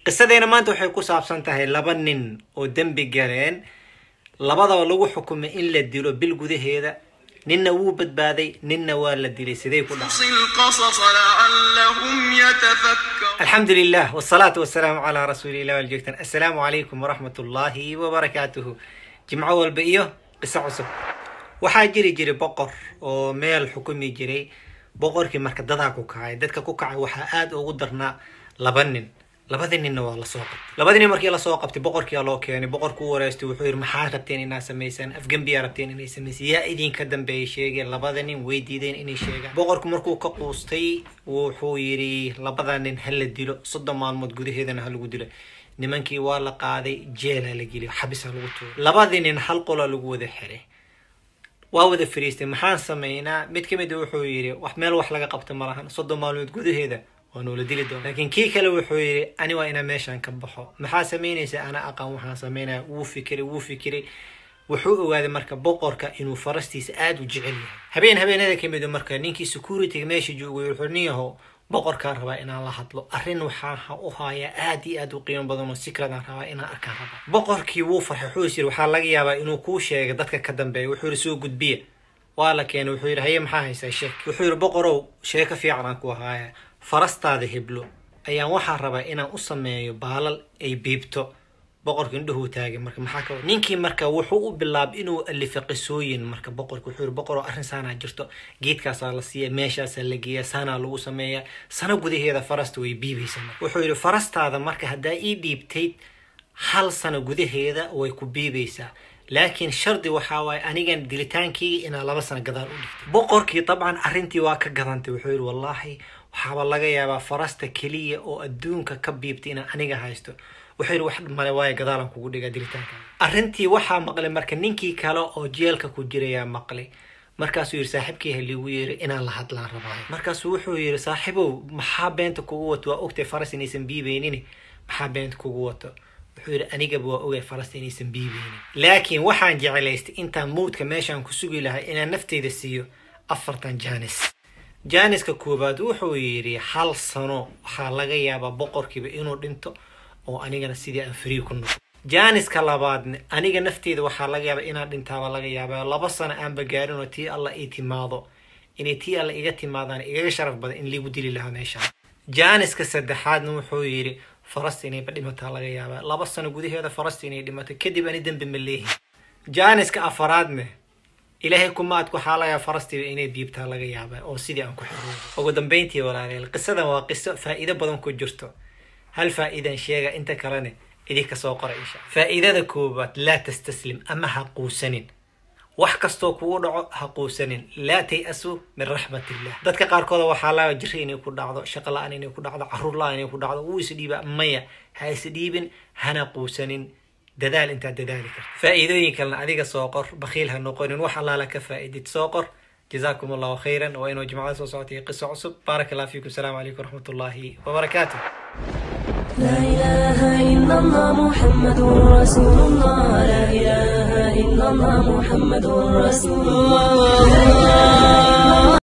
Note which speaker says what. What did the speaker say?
Speaker 1: qisadeena maanta waxay ku saabsan tahay laba nin oo dembi galeen labadaba lagu xukumay in la dilo bil gudaheeda ninna wuu badbaaday ninna waa la dilay sidee ku dhacay
Speaker 2: القصص لعلهم يتفكرون
Speaker 1: الحمد لله والصلاة والسلام على رسول الله والجوكتن السلام عليكم ورحمة الله وبركاته جمعة والبئية قصة عصب waxaa jiri jiray boqor oo meel xukumi jiray boqorkii marka dadaa ku kacay dadka ku kacay waxaa aada ugu darnaa laba nin labadii ninna waa lasoo qabtay labadii nin markii lasoo qabtay boqorkiyaa loo keenay boqorku u wareystay wuxuu yidhi maxaa rabteen inaad samaysaan afgembiyaa rabteen inay samaysaan yaa idinka dambeeyay sheegeen labada nin way diideen inay sheegaan boqorku markuu ka quustay wuxuu yidhi labada nin ha la dilo soddon maalmood gudaheedana ha lagu dilo nimankii waa la qaaday jeelaa la geliyo xabisa lagu tuuray labadii nin hal qola lagu wada xiray waa wada fariistay maxaan sameynaa mid ka mid a wuxuu yidhi wax meel wax laga qabta ma lahan soddon maalmood gudaheeda waa noola dili doona laakiin kii kale wuxuu yidhi ani waa inaa meeshaan ka baxo maxaa samaynaysa ana aqaan waxaan sameynaya wuu fikiray wuu fikiray wuxuu ogaaday marka boqorka inuu farastiisa aada u jecel yahay habeen habeenada ka mid a marka ninkii securityga meesha joogay wuxuu nin yahow boqorkaan rabaa inaan la hadlo arrin waxaan ha u hayaa aad iyo aad u qiimo badan oo sikradaan rabaa inaan arkaan rabaa boqorkii wuu farxay wuxuu is yiri waxaa laga yaabaa inuu kuu sheega dadka ka dambeeya wuxuu yidhi soo gudbiya waa la keenay wuxuu yidhi haye maxaa haysaa sheek wuxuu yidhi boqorow sheeko fiican aan ku haaya farastaada heblo ayaan waxaa rabaa inaan u sameeyo baalal ay biibto boqorka indhuhuu taagay marka maxaa ka ninkii marka wuxuu u bilaabay inuu alifo qisooyin marka boqorka wuxuu yiri boqoroo arrin saanaa jirto geedkaasaa la siiya meeshaasaa la geeya saanaa lagu sameeya sano gudaheeda farasta way biibaysa marka wuxuu yidhi farastaada marka haddaa ii dhiibtayd hal sano gudaheeda way ku biibaysaa laakiin shardi waxaa waaye anigan dilitaankeyga inaa laba sano gadaal u dhigtay boqorkii dabcan arrintii waa ka gadantay wuxuu yidhi wallaahi waxaaba laga yaabaa farasta keliya oo adduunka ka biibtay inaan aniga haysto wuxuu yidhi wax male waayo gadaalan kugu dhigaa dilitaanka arrintii waxaa maqlay marka ninkii kale oo jeelka ku jirayaa maqlay markaasuu yidhi saaxiibkii ha liigu yeeri inaan la hadlaan rabaayo markaasuu wuxuu yidhi saaxiibow maxaa beenta kugu wato waa ogtay faras inaysan biibaynin maxaa beenta kugu wato wuxuu yidhi anigaba waa ogay faras inaysan biibaynin laakiin waxaan jeclaystay intaan mawdka meeshaan ku sugi lahay inaan nafteyda siiyo afartan jaanis jaaniska koowaad wuxuu yidhi hal sano waxaa laga yaabaa boqorkiiba inuu dhinto oo anigana sidii aan free ku noqo jaaniska labaadne aniga nafteeda waxaa laga yaabaa inaan dhintaaba laga yaabaa laba sano aanba gaarin oo tii alla ii timaado inay tii alla iga timaadaan igaga sharaf badan in liigu dili lahaa meeshaan jaaniska saddexaadna wuxuu yidhi farasta inayba dhimataa laga yaabaa laba sano gudaheeda farasta inay dhimato kadib ani dembi ma leehin jaaniska afaraadne ilaahay kumaadku waxaa laga farastiiba inay biibtaa laga yaabaa oo sidii aan ku xiroobo ugu dambeyntii walaaleel qisadan waa qiso faa'iido badan ku jirto hal faa'iidan sheega inta kalene idinka soo qora insha faa'iidada koowaad laa tastaslim ama ha quusanin wax kastoo kugu dhaco ha quusanin laa tay-asu min raxmatillah dadka qaarkooda waxaa laga jiri inay ku dhacdo shaqo la-aan inay ku dhacdo caruur la-aan inay ku dhacdo wuu isdhiiba maya ha isdhiibin hana quusanin dadaal intaad dadaali karto faa'iidooyin kalena adiga soo qor bakhiil ha noqonin wax allaala ka faa'iidid soo qor جزاكم الله خيرا وإنه جماعة صوتي قصة عصب بارك الله فيكم السلام عليكم ورحمة الله وبركاته
Speaker 3: لا إله إلا الله محمد رسول الله لا إله إلا الله محمد رسول الله